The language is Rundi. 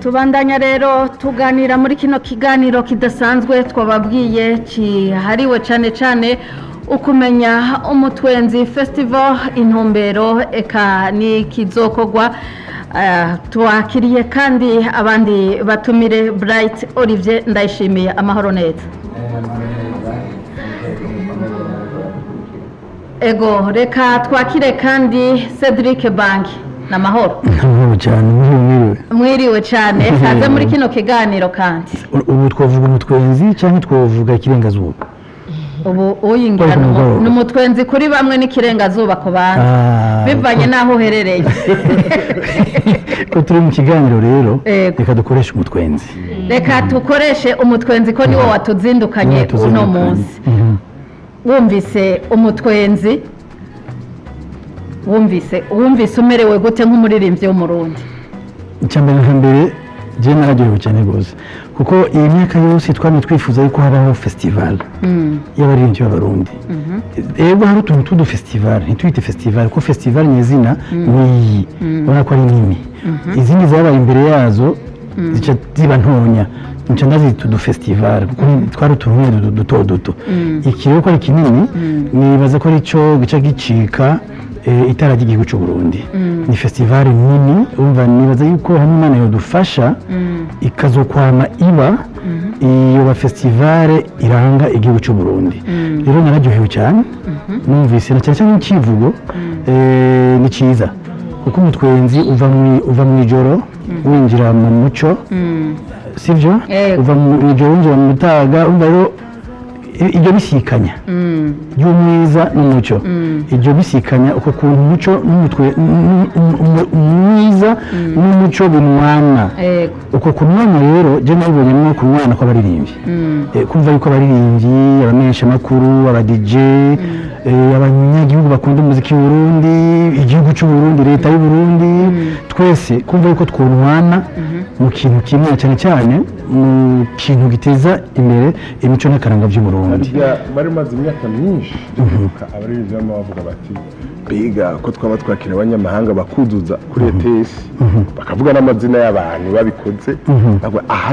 tubandanya rero tuganira muri kino kiganiro kidasanzwe twababwiye kihariwe cyane cyane ukumenya umutwenzi festival intumbero eka ni kizokorwa Eh, twakiriye kandi abandi batumire bright olivier ndayishimiye amahoro neza ego reka twakire kandi cedric bank ni amahoro amahoro cyane mwiriwe mwiriwe mwiriwe cyane kaze muri kino kiganiro kandi U- ubu twavuga umutwenzi cyangwa twavuga ikirengazuba ubu uyingira ni umu- ni umutwenzi kuri bamwe n'ikirengazuba ku bandi Ah, bivanye n'aho uherereye ko turi mu kiganiro rero Yego. reka dukoreshe umutwenzi reka dukoreshe umutwenzi ko niwo watuzindukanye uno Tuzindukanye. munsi Mhm. wumvise umutwenzi wumvise wumvise umerewe gute nk'umuririmbyi w'umurundi icya mbere na mbere njyewe nararyohewe cyane rwose kuko iyi myaka yose twari twifuza yuko habaho festival y'abaririmbyi b'abarundi rero hari utuntu tw'udufestival ntitwite festival kuko festival ni izina ni iyi ubona ko ari nini izindi zabaye imbere yazo zica ziba ntonya nca ndazita udufestival kuko twari utuntu nyine duto- duto duto iki rero ko ari kinini nibaza ko aricyo gica gicika eh, itara ry'igihugu cy'u Burundi ni festival nini umva nibaza yuko hamwe Imana yodufasha ikazokwama iba iyo ba festival iranga igihugu cy'u Burundi rero nararyohewe cyane numvise na cyane cyane n'ikivugo eh, ni cyiza kuko umutwenzi uva mu uva mu ijoro winjira mu muco sivyo Yego. uva mu ijoro winjira mu mutaga umva rero i- iryo bisikanya ry'umwiza n'umuco iryo bisikanya uko kuntu umuco n'umutwe n- n- n- umwiza n'umuco binwana Yego. uko kunwana rero je nabibonyemo kunwana kw'abaririmbyi Eh, kumva yuko abaririmbyi abamenyesha amakuru aba DJ eh, abanyagihugu bakunda umuziki w'u Burundi igihugu cy'u Burundi leta y'u Burundi twese kumva yuko twunwana mu kintu kimwe cyane cyane mu kintu giteza imbere imico n'akaranga by'u Burundi harya bari maze imyaka myinshi tuvuka abaririmbyi bama bavuga bati biga ko twaba twakira abanyamahanga bakuzuza kuri ETS bakavuga n'amazina y'abantu babikoze bavuga aha